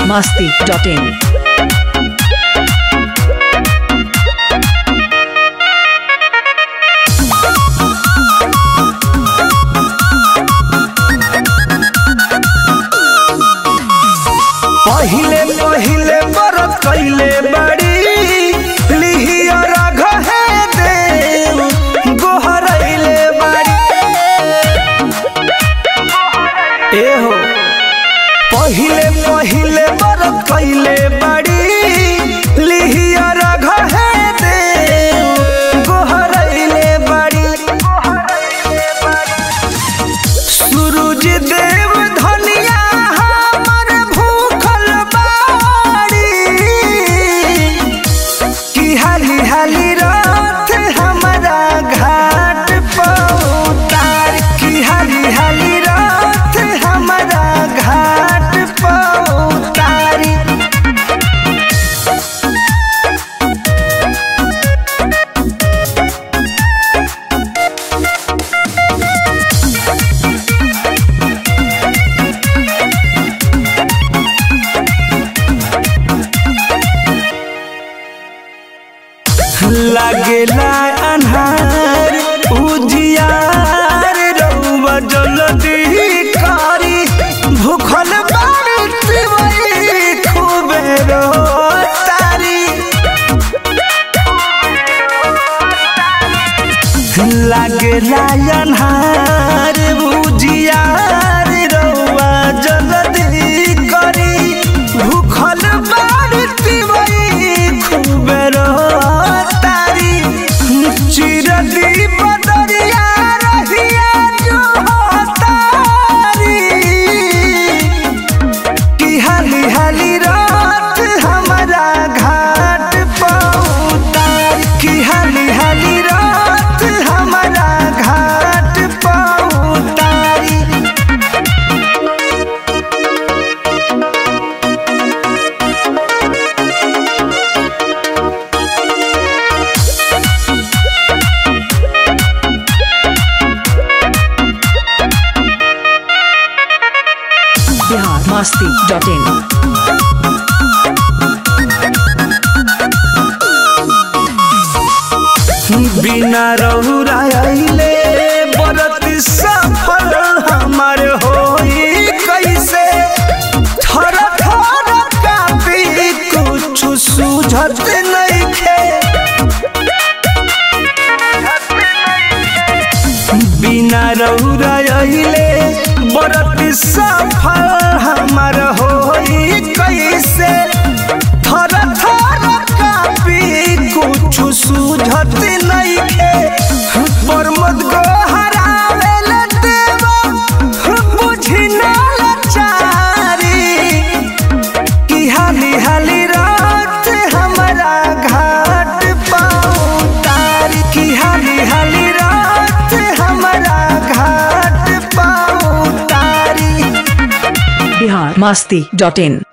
masti.in. पहिले पहिले बरत कैले बड़ी लिहियर घहे देव गोहरैले बड़ी ए हो पहिले पहिले बरत कैले बड़ी लिहियर घहे देव गोहरैले बड़ी सूरज देव धनिया हमर भूखल बाड़ी की हाली हाली रात हमारा घाट पौतार की हाली हाली रात हमारा घाट पौतारी लागेला अन्हार उजियार रउआ जल्दी कारी भूखल बाड़ी वही खूबे रोतारी लागेला अन्हार उजियार रउआ जल्दी करी भूखल बाड़ी वही खूबे रोतारी चिरदी बदरिया रहिया जो तारी की हाली हाली रात हमारा घाट पौतार की हाली हाली रात हमारा घाट पौतारी Bihar masti.in. बिना रहुराइले बरत सफल हमार होई कैसे थर थर कापी कुछ सूझत नइखे बिना रहुराइले बरत सफल हमार होई कैसे थर थर कापी कुछ सूझत नइखे परमत को हरावेल देवा बुझी ना लाचारी की हाली हाली रात हमारा घाट पौतारी की हाली हाली रात हमारा घाट पौतारी Bihar masti.in.